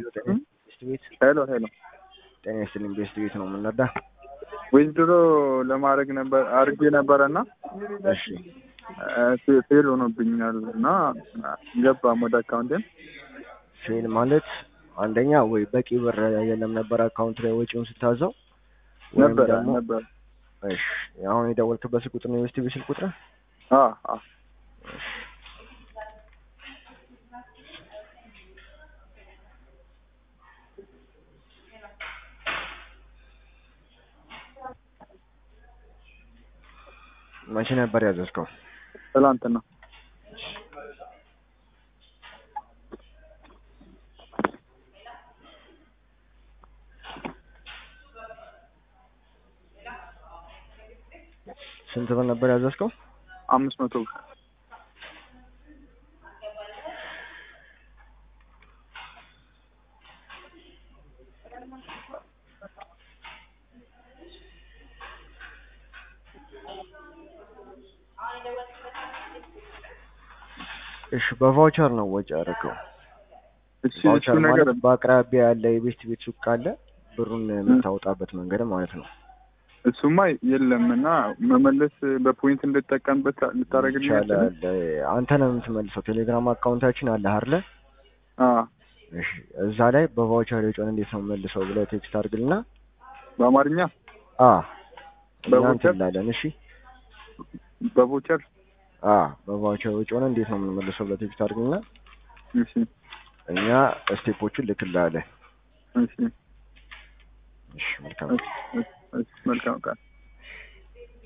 ሄሎ ጤና ቤስት ቤት ሄሎ ሄሎ ጤና ይስጥልኝ። ቤስት ቤት ነው የምንረዳ። ዊዝድሮ ለማድረግ ነበር አድርጌ ነበረ እና እሺ ፌል ሆኖብኛል እና ገባም ወደ አካውንቴም ፌል ማለት አንደኛ ወይ በቂ ብር የለም ነበር አካውንት ላይ ወጪውን ስታዘው ወይም ነበረ ደግሞ ነበር እሺ አሁን የደወልክበት ስልክ ቁጥር ነው የቤስት ቤት ስልክ ቁጥር አ አ መቼ ነበር ያዘዝከው? ትላንትና ስንት ብር ነበር ያዘዝከው? አምስት መቶ ብር እሺ በቫውቸር ነው ወጪ ያደረገው። እሺ እሱ ቫውቸር ነገር ማለት በአቅራቢያ ያለ የቤስት ቤት ሱቅ ካለ ብሩን የምታወጣበት መንገድ ማለት ነው። እሱማ የለም እና መመለስ በፖይንት እንድጠቀምበት ልታደርግልኝ ይቻላል። አንተ ነው የምትመልሰው። ቴሌግራም አካውንታችን አለ አይደለ? አ እሺ እዛ ላይ በቫውቸር የጮን እንዴት ነው መልሰው ብለህ ቴክስት አድርግልና በአማርኛ አ እኛ በቫውቸር? እንትን እንላለን። እሺ በቮቸር አ በቫውቸር የጮን እንዴት ነው የምንመልሰው ብለህ ቴክስት አድርግልና እሺ እኛ ስቴፖቹን ልክልሃለን። እሺ እሺ መልካም እሺ እሺ መልካም ቃል